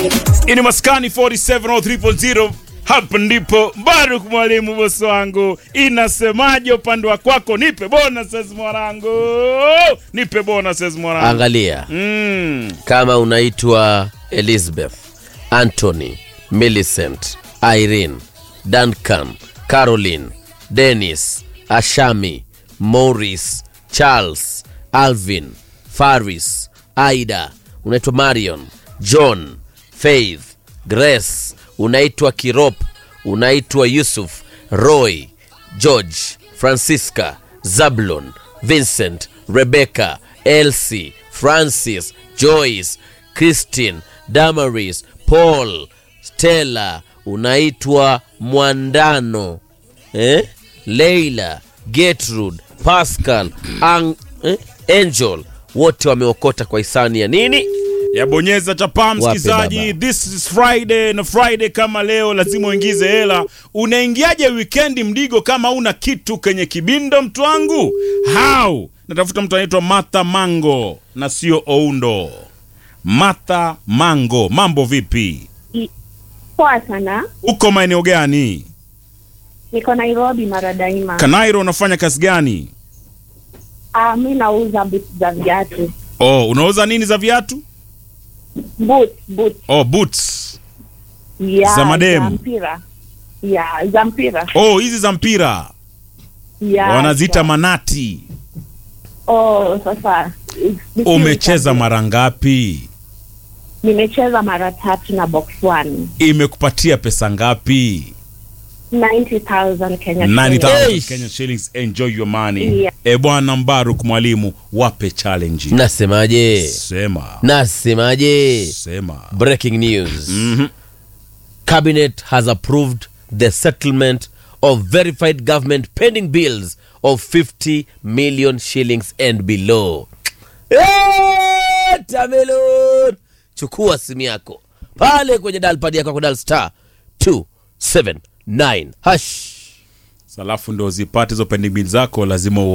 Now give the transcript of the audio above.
ini maskani 4703.0 hapa ndipo Baruk mwalimu bosi wangu, inasemaje upande wa kwako? Nipe bonuses mwanangu, nipe bonuses mwanangu. Angalia Mm. kama unaitwa Elizabeth, Anthony, Millicent, Irene, Duncan, Caroline, Dennis, Ashami, Morris, Charles, Alvin, Faris, Aida, unaitwa Marion, John, Faith, Grace, unaitwa Kirop, unaitwa Yusuf, Roy, George, Francisca, Zablon, Vincent, Rebecca, Elsie, Francis, Joyce, Christine, Damaris, Paul, Stella, unaitwa Mwandano, eh? Leila, Gertrude, Pascal, Ang, eh? Angel, wote wameokota kwa hisani ya nini? Yabonyeza chapa Wape msikizaji, baba. this is Friday na Friday kama leo lazima uingize hela. Unaingiaje wikendi mdigo kama una kitu kwenye kibindo, mtu wangu? How? Natafuta mtu anaitwa Martha Mango na sio Oundo. Martha Mango, mambo vipi? Poa sana, Uko maeneo gani? niko Nairobi mara daima. Kanairo, unafanya kazi gani? Ah, mi nauza boots za viatu Oh, unauza nini za viatu? boots, boots. Oh, boots. Yeah, Za mademu? za mpira yeah, za mpira Oh, hizi za mpira yeah, wanaziita yeah. manati. Oh, sasa ni- Umecheza mara ngapi? Nimecheza mara tatu na box one Imekupatia pesa ngapi? 90,000 Kenya 90,000 Eish. Kenya shillings. Enjoy your money. Yeah. E bwana Mbaruk mwalimu, wape challenge. Nasemaje? Sema. Nasemaje? Sema. Breaking news. Mhm. Cabinet has approved the settlement of verified government pending bills of 50 million shillings and below. Eh, Tamelon! Chukua simu yako pale kwenye dalpad yako kudal star 279 hash Salafu ndo zipate hizo pending bills zako lazima